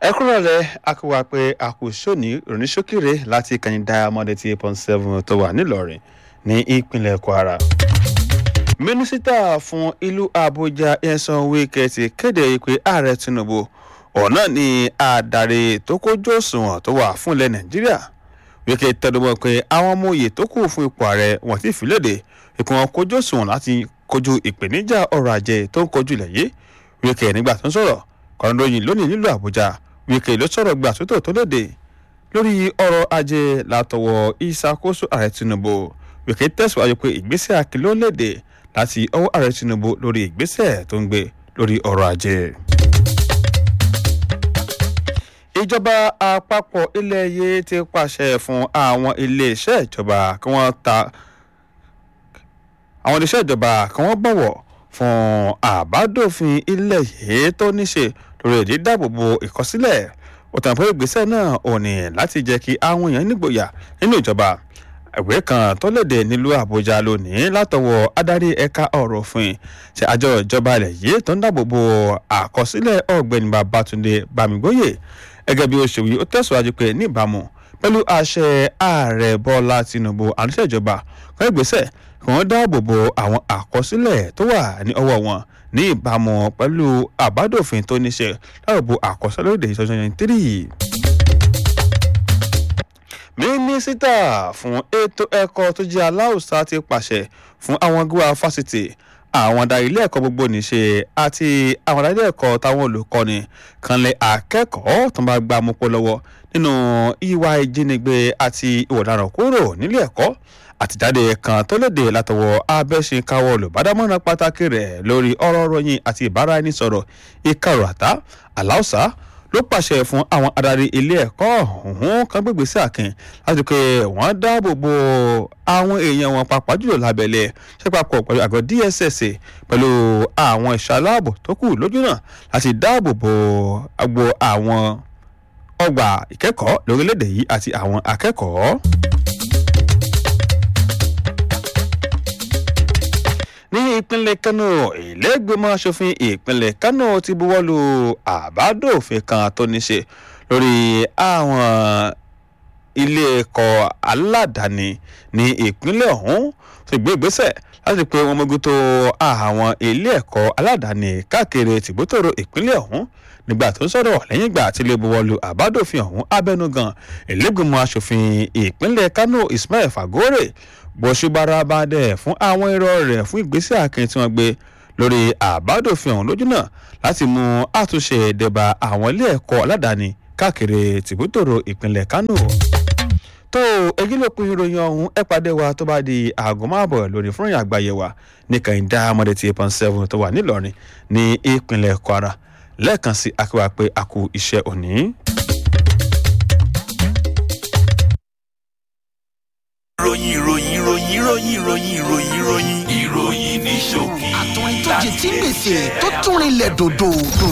ẹ kúrò rẹ a kò wá pé a kò sóní oníṣókèrè láti ìkànnì diamond eighty point seven tó wà nílọrin ní ìpínlẹ̀ kwara. mínísítà fún ìlú àbújá ẹ̀sán wíkẹ́ ti kéde pé ààrẹ tinubu ọ̀nà ni adarí tó kójú òṣùwọ̀n tó wà fún ilẹ̀ nàìjíríà wíkẹ́ tẹnumọ́ pé àwọn ọmọ òye tó kù fún ipò ààrẹ wọ́n ti fi léde ipò wọn kójú òṣùwọ̀n láti kojú ìpèníjà ọrọ̀ ajé tó ń kojú ilẹ̀ yìí wíkẹ́ nígbà tó ń sọ̀rọ̀ kọ́ńdọ́yìn lónìí nílùú àbújá wíkẹ́ ló sọ̀rọ̀ gbà tó tó léde lórí ọrọ̀ ajé látọwọ́ ìṣàkóso ààrẹ tinubu wíkẹ́ tẹ̀síwájú pé ìgbésẹ̀ àkìlọ́ léde láti ọwọ́ ààrẹ tinubu lórí ìgbésẹ̀ tó ń gbé lórí ọrọ̀ ajé. ìjọba àpapọ̀ ilẹ̀ yìí ti pàṣẹ fún àwọn iléeṣẹ́ ìjọba kí wọ́n ta àwọn iléeṣẹ́ ìjọba kí wọ́n bọ̀wọ̀ fún àbádòfin ilẹ̀ yìí tó níṣe lórí èdè dáàbòbò ìkọsílẹ̀ ó tàn pé ìgbésẹ̀ náà ò ní láti jẹ́ kí àwọn èèyàn nígboyà nínú ìjọba ìwé kan tó léde nílùú àbújá lónìí látọwọ́ adarí ẹ̀ka ọ̀rọ̀ òfin ṣe àjọ ìjọba ilẹ̀ yìí tó ń dáàbòbò àkọsílẹ̀ ọ̀gbẹ́ni babatunde bámigbóyè gẹ́gẹ́ bí ó ṣe wí ó tẹ̀síwájú pé níbàámu pẹ̀lú àṣẹ ààrẹ bọ́lá tinubu àníṣe ìjọba kan ìgbésẹ̀ kí wọ́n dáàbò bo àwọn àkọsílẹ̀ tó wà ní ọwọ́ wọn ní ìbámu pẹ̀lú àbádòfin tó níṣe dáàbò bo àkọsílẹ̀ lóde ìṣọ́jọ́ yẹn tírì. mínísítà fún ètò ẹ̀kọ́ tó jẹ́ aláùsá ti pàṣẹ fún àwọn gíwá fásitì àwọn adarí ilé ẹ̀kọ́ gbogbo níṣe àti àwọn adarí ilé ẹ̀kọ́ táwọn olùkọ́ni kanlẹ̀ akẹ́kọ̀ọ́ tó bá gbà mú pọ̀ lọ́wọ́ nínú ìwà ìjínigbé àti ìwà ọ̀daràn kúrò nílé ẹ̀kọ́ àtìjáde kan tó léde látọwọ́ abẹ́sìnkáwọ́ olùbádámọ́ràn pàtàkì rẹ̀ lórí ọ̀rọ̀ ròyìn àti ìbáraẹnisọ̀rọ̀ ìkarò àtá aláùsá ló pàṣẹ fún àwọn adarí ilé ẹ̀kọ́ ọ̀hún kan gbègbè sí àkìn láti pé wọ́n dáàbò bo àwọn èèyàn wọn pàápàá jùlọ lábẹ́lẹ̀ ṣe papọ̀ pẹ̀lú àgọ́ dss pẹ̀lú àwọn ẹ̀ṣọ́ aláàbò tó kù lójú náà láti dáàbò bo agbo àwọn ọgbà ìkẹ́kọ̀ọ́ lórílẹ̀‐èdè yìí àti àwọn akẹ́kọ̀ọ́. ní ìpínlẹ̀ kánò ìlẹ́gbẹ̀mọ asòfin ìpínlẹ̀ kánò ti buwọ́lu àbádòfin kan tó ní ṣe lórí àwọn ilé ẹ̀kọ́ aládàáni ní ìpínlẹ̀ ọ̀hún ti gbé ìgbésẹ̀ láti pé wọn mójútó àwọn ilé ẹ̀kọ́ aládàáni káàkiri tìbútòrò ìpínlẹ̀ ọ̀hún nígbà tó ń sọ̀rọ̀ lẹ́yìn ìgbà tí ilé buwọ́lu àbádòfin ọ̀hún abẹnugan ìlẹ́gbẹ̀mọ asòfin ìpínlẹ̀ kánò ismail fagore bọ́sùbára bá dẹ̀ fún àwọn irọ́ rẹ̀ fún ìgbésẹ̀ akin tí wọ́n gbé lórí àbádòfin ọ̀hún lójú náà láti mú àtúnṣe ìdẹ̀bà àwọn ilé ẹ̀kọ́ aládàáni káàkiri tìbútòrò ìpínlẹ̀ kánò tó èyí ló pin ìròyìn ọ̀hún ẹ pàdé wa tó bá di aago márùn-ún lórí fún ìrìn àgbáyé wa ní kàìndá amọ̀dé tí eight point seven tó wà nílọrin ní ìpínlẹ̀ kwara lẹ́ẹ̀kan sí akéwà pé a kú iṣẹ́ òní. ìròyìn ìròyìn ìròyìn ìròyìn ìròyìn ìròyìn ìròyìn ìròyìn ní ṣókí. àtọ̀ ìtọ́jì tí gbèsè tó tún rinlẹ̀ dòdò dòdò